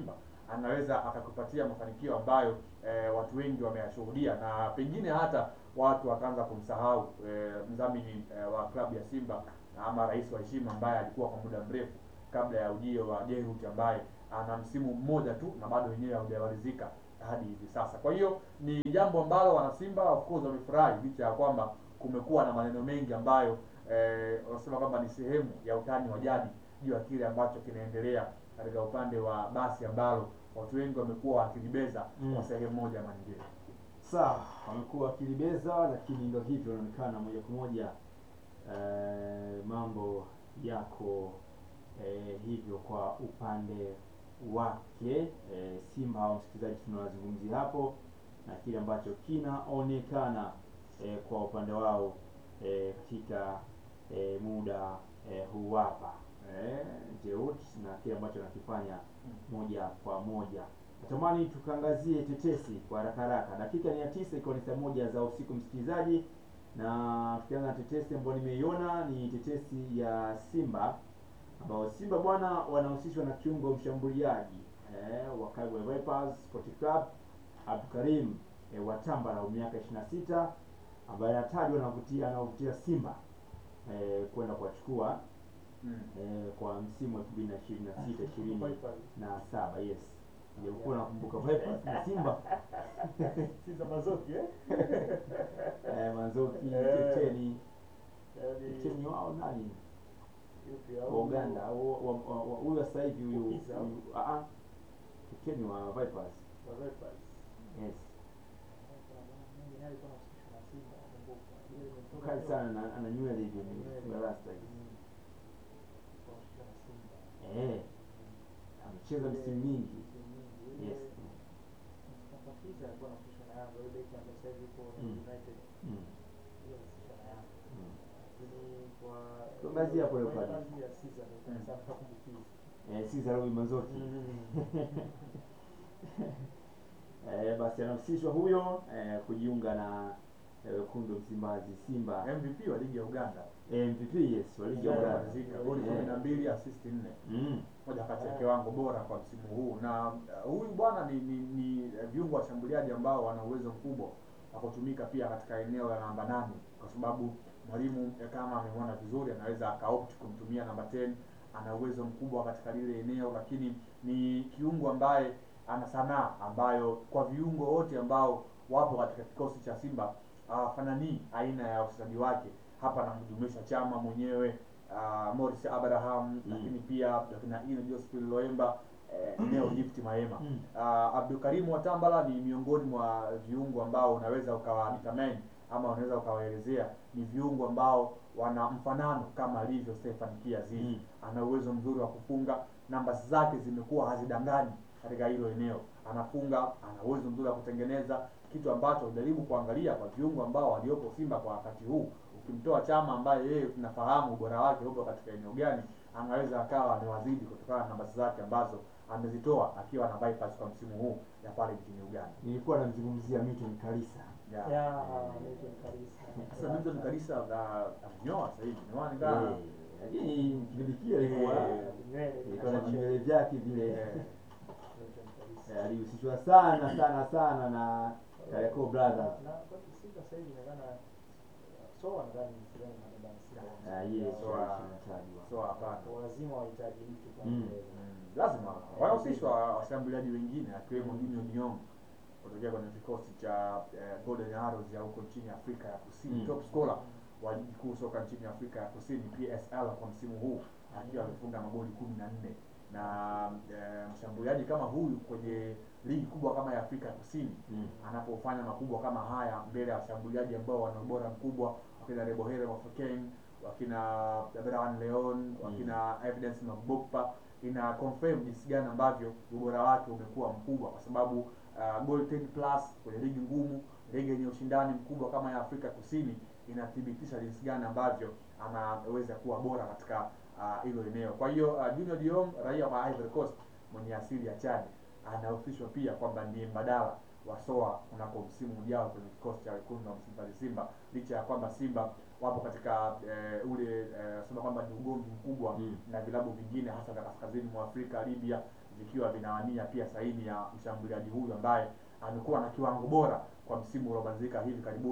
anaweza akakupatia mafanikio ambayo eh, watu wengi wameyashuhudia na pengine hata watu wakaanza kumsahau eh, mdhamini eh, wa klabu ya Simba ama rais wa heshima ambaye alikuwa kwa muda mrefu kabla ya ujio wa Jairut ambaye ana msimu mmoja tu na bado wenyewe haujamalizika hadi hivi sasa. Kwa hiyo ni jambo ambalo wanasimba of course wamefurahi licha ya kwamba kumekuwa na maneno mengi ambayo eh, wanasema kwamba ni sehemu ya utani wa jadi juu ya kile ambacho kinaendelea katika upande wa basi ambalo watu wengi wamekuwa wakilibeza Mm. kwa sehemu moja ama nyingine. Sawa, wamekuwa wakilibeza, lakini ndo hivyo, inaonekana moja kwa moja eh, mambo yako eh, hivyo kwa upande wake eh, Simba hao msikilizaji, tunawazungumzia hapo na kile ambacho kinaonekana eh, kwa upande wao eh, katika eh, muda eh, huu hapa eh, Jeut na kile ambacho anakifanya moja kwa moja. Natamani tukaangazie tetesi kwa haraka haraka. Dakika ni ya tisa ikiwa ni saa moja za usiku msikilizaji, na tukianza na tetesi ambayo nimeiona ni tetesi ya Simba ambao Simba bwana wanahusishwa na kiungo mshambuliaji eh, wa Kagwe Vipers Sport Club Abdukarim eh, Watambala wa miaka 26 ambaye anatajwa anavutia anavutia Simba eh, kwenda kuwachukua Mm. eh, kwa msimu wa 2026 ishirini Vipers. na saba yes nilikuwa nakumbuka Vipers na Simba Sinza Mazoki eh? eh, Manzoki Eh. Teteni Yaani, Teteni wao nani yupi wa au- Uganda au- wa- wa- wa- huyu wa sasa hivi huyu Ukiza. huyu- ah ah Teteni wa Vipers wa Vipers. yes Kuna bwana mmoja naye alikuwa anahusishwa na Simba, nakumbuka. Yule nimemtoka kali leo. sana na ana nywele hivi Ana nywele. amefunga rasta hivi Mm. Alikuwa anahusishwa na Simba. eh amecheza msimu mingi Msimu mingi. Yule- yes Mustafa Kiza alikuwa anahusishwa na Yanga, yule beki ambaye sasa hivi yuko Mm. United. mm. Yule anahusishwa na Yanga. mm. Lakini kwa Tuangazie hapo leo pale. kazi ya Caesar ndio Mm. sana nakumbukiza. eh Cesar Robi Manzoki eh, basi anahusishwa huyo eh, kujiunga na eh, wekundu Msimbazi Simba MVP wa ligi ya Uganda eh, MVP yes wa ligi ya Yeah. Uganda Malizika goli Yeah. kumi na mbili assist nne mm. moja kati ya kiwango bora kwa msimu huu na uh, huyu bwana ni, ni, ni eh, viungo washambuliaji ambao wana uwezo mkubwa wa kutumika pia katika eneo la namba nane kwa sababu mwalimu eh, kama amemwona vizuri anaweza akaopt kumtumia namba 10 ana uwezo mkubwa katika lile eneo lakini ni kiungo ambaye ana sanaa ambayo kwa viungo wote ambao wapo katika kikosi cha Simba hawafananii aina ya uchezaji wake hapa namjumuisha Chama mwenyewe uh, Morris Abraham Mm. lakini pia akina Ino Joseph Loemba eh, Neo Gift Maema Mm. uh, Abdulkarim Watambala ni miongoni mwa viungo ambao unaweza ukawa determine ama unaweza ukawaelezea ni viungo ambao wana mfanano kama alivyo Stefan Kiaziz Mm. ana uwezo mzuri wa kufunga namba zake zimekuwa hazidanganyi katika hilo eneo anafunga ana uwezo mzuri wa kutengeneza kitu ambacho ujaribu kuangalia kwa viungo ambao waliopo Simba kwa wakati huu ukimtoa Chama ambaye yeye tunafahamu ubora wake upo katika eneo gani anaweza akawa amewazidi kutokana na namba zake ambazo amezitoa akiwa na Vipers kwa msimu huu ya pale nchini Uganda. nilikuwa namzungumzia Milton Kalisa Yeah. Ya, Milton Kalisa. Sasa Milton Kalisa uh, amenyoa sasa hivi. Ni wani kama Eh, lakini kipindi kile alikuwa Eh, Nywele, ilikuwa na kama vinywele vyake vile eh, Milton Kalisa. eh, alihusishwa sana sana sana na Kariakoo Brothers Na kwa Simba sasa hivi inaonekana so nadhani sidhani na baba Simba. Ah, yes So, ah, anatajwa. so hapana. Kwa lazima wahitaji mtu kama Mm. yeye. Mm, lazima wanahusishwa washambuliaji wengine akiwemo Junior Diong kutokea kwenye kikosi cha eh, Golden Arrows ya huko nchini Afrika ya Kusini, Mm. top scorer wa ligi kuu soka nchini Afrika ya Kusini PSL kwa msimu huu akiwa amefunga magoli kumi na nne na eh, mshambuliaji kama huyu kwenye ligi kubwa kama ya Afrika ya Kusini Mm. anapofanya makubwa kama haya mbele ya washambuliaji ambao wana ubora mkubwa wakina Rebohere Mafokeng wakina Brian Leon wakina Evidence Mabokpa ina confirm jinsi gani ambavyo ubora wake umekuwa mkubwa kwa sababu uh, goal 10 plus kwenye ligi ngumu ligi yenye ushindani mkubwa kama ya Afrika Kusini inathibitisha jinsi gani ambavyo anaweza kuwa bora katika ah, hilo eneo. Kwa hiyo uh, Junior Diom raia wa Ivory Coast mwenye asili ya Chad anahusishwa pia kwamba ndiye mbadala wa Soa kunako msimu ujao kwenye kikosi cha wekundu wa Msimbazi Simba, licha ya kwamba Simba wapo katika eh, ule eh, sema kwamba ni ugomvi mkubwa Mm. na vilabu vingine hasa vya kaskazini mwa Afrika, Libya vikiwa vinawania pia saini ya mshambuliaji huyu ambaye amekuwa na kiwango bora kwa msimu uliomalizika hivi karibuni.